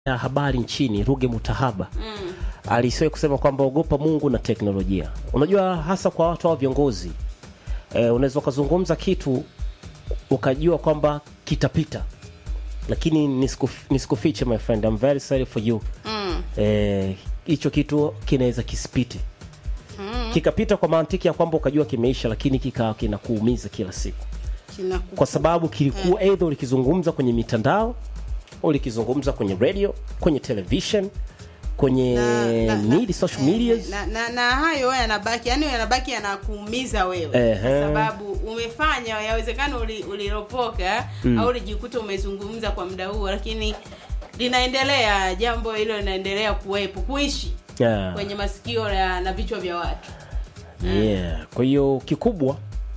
ya habari nchini Ruge Mutahaba mm. alisiwahi kusema kwamba ogopa Mungu na teknolojia. Unajua, hasa kwa watu hao viongozi e, unaweza ukazungumza kitu ukajua kwamba kitapita, lakini nisikuf- nisikufiche my friend, I'm very sorry for you Mm. Eh, hicho kitu kinaweza kisipite kikapita kwa mantiki ya kwamba ukajua kimeisha, lakini kika kinakuumiza kila siku Kinaku- kwa sababu kilikuwa either ulikizungumza kwenye mitandao ulikizungumza kwenye radio kwenye television kwenye na- na- na- media, social eh, medias na, na, na hayo yanabaki yani yanabaki yanakuumiza wewe Ehe. kwa sababu umefanya yawezekana uli- uliropoka au ulijikuta umezungumza kwa muda huo lakini linaendelea jambo hilo linaendelea kuwepo kuishi yeah. kwenye masikio na, na vichwa vya watu yeah. kwa hiyo kikubwa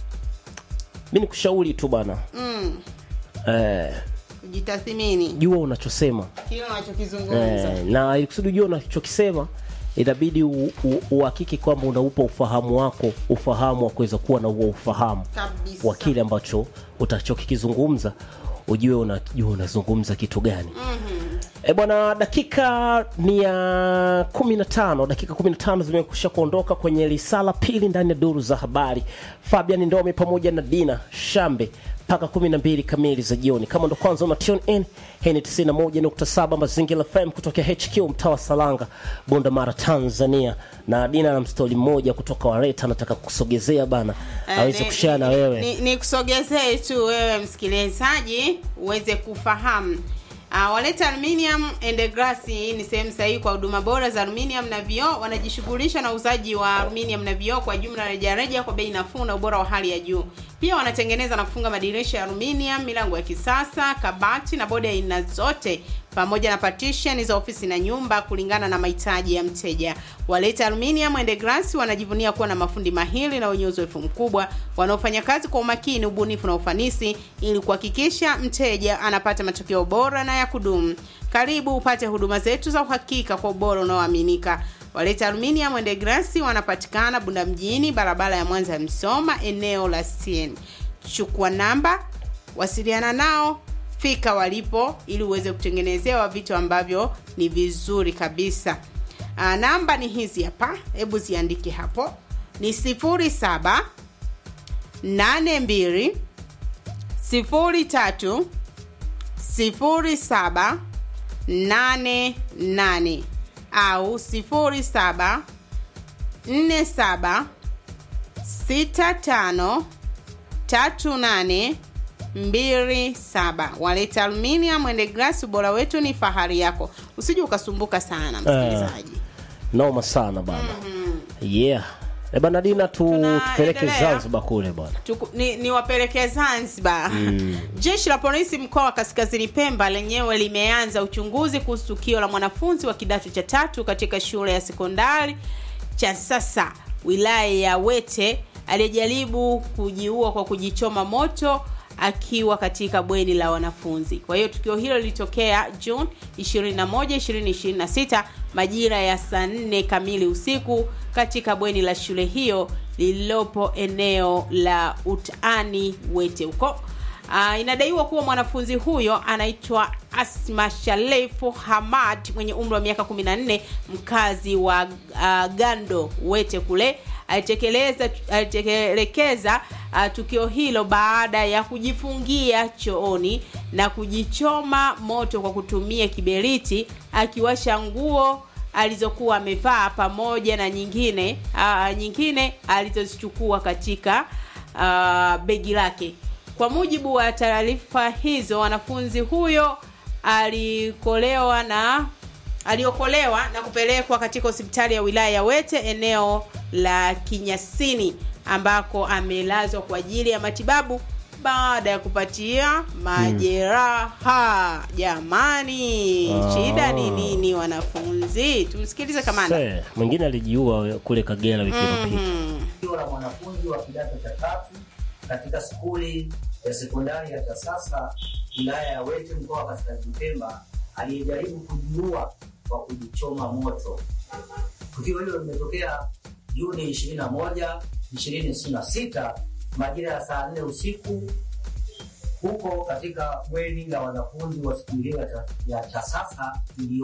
mi ni kushauri tu bana mm. eh, kujitathimini jua unachosema kile unachokizungumza eh, na ili kusudi ujua unachokisema inabidi u- u- uhakiki kwamba unaupa ufahamu wako ufahamu wa kuweza kuwa na huo ufahamu kabisa wa kile ambacho utachokikizungumza ujue unajua unazungumza kitu gani mm-hmm. e bwana dakika ni ya 15 dakika 15 zimekusha kuondoka kwenye risala pili ndani ya duru za habari fabian ndome pamoja na dina shambe mpaka 12 kamili za jioni kama ndo kwanza una tune in hii ni 91.7 mazingira fm kutokea hq mtaa wa salanga bunda mara tanzania na dina na mstoli mmoja kutoka wareta anataka kusogezea bana Eh, aweze ni- kushare na ni- wewe ni, ni kusogezee tu wewe msikilizaji uweze kufahamu Uh, waleta aluminium and glass hii ni sehemu sahihi kwa huduma bora za aluminium na vioo wanajishughulisha na uuzaji wa aluminium na vioo kwa jumla rejareja kwa bei nafuu na ubora wa hali ya juu pia wanatengeneza na kufunga madirisha ya aluminium milango ya kisasa kabati na bodi ya aina zote pamoja na partition za ofisi na nyumba kulingana na mahitaji ya mteja. Waleta Aluminium and Glass wanajivunia kuwa na mafundi mahiri na wenye uzoefu mkubwa wanaofanya kazi kwa umakini, ubunifu na ufanisi ili kuhakikisha mteja anapata matokeo bora na ya kudumu. Karibu upate huduma zetu za uhakika kwa ubora unaoaminika. Waleta Aluminium and Glass wanapatikana Bunda mjini, barabara ya Mwanza Msoma, eneo la CN. Chukua namba, wasiliana nao fika walipo ili uweze kutengenezewa vitu ambavyo ni vizuri kabisa Aa, namba ni hizi hapa hebu ziandike hapo ni 07 82 03 07 88 au 07 47 65 tatu nane mbili saba waleta aluminium and glass ubora wetu ni fahari yako usije ukasumbuka sana msikilizaji noma sana bana yeah e bana dina tu Tunaendelea. tupeleke zanzibar kule bwana Tuku- ni, ni wapelekee zanzibar jeshi la polisi mkoa wa kaskazini pemba lenyewe limeanza uchunguzi kuhusu tukio la mwanafunzi wa kidato cha tatu katika shule ya sekondari cha sasa wilaya ya wete aliyejaribu kujiua kwa kujichoma moto akiwa katika bweni la wanafunzi kwa hiyo tukio hilo lilitokea juni 21 2026 majira ya saa 4 kamili usiku katika bweni la shule hiyo lililopo eneo la utaani wete huko Uh, inadaiwa kuwa mwanafunzi huyo anaitwa Asma Shalefu Hamad mwenye umri wa miaka 14 mkazi wa uh, Gando Wete kule alitekeleza alitekelekeza uh, tukio hilo baada ya kujifungia chooni na kujichoma moto kwa kutumia kiberiti akiwasha nguo alizokuwa amevaa pamoja na nyingine uh, nyingine alizozichukua katika uh, begi lake kwa mujibu wa taarifa hizo wanafunzi huyo alikolewa na aliokolewa na kupelekwa katika hospitali ya wilaya ya wete eneo la kinyasini ambako amelazwa kwa ajili ya matibabu baada ya kupatia majeraha jamani Ah. shida ni nini wanafunzi tumsikilize kamanda Se, mwingine alijiua kule kagera wiki iliyopita mm. tukio la mwanafunzi wa kidato cha tatu katika skuli ya sekondari ya Tasasa wilaya ya Wete mkoa wa Kaskazini Pemba aliyejaribu kujiua kwa kujichoma moto. Tukio hilo limetokea Juni 21, 2026 majira ya saa 4 usiku huko katika bweni la wanafunzi wa skuli hiyo ya, ta- ya TASASA iliyo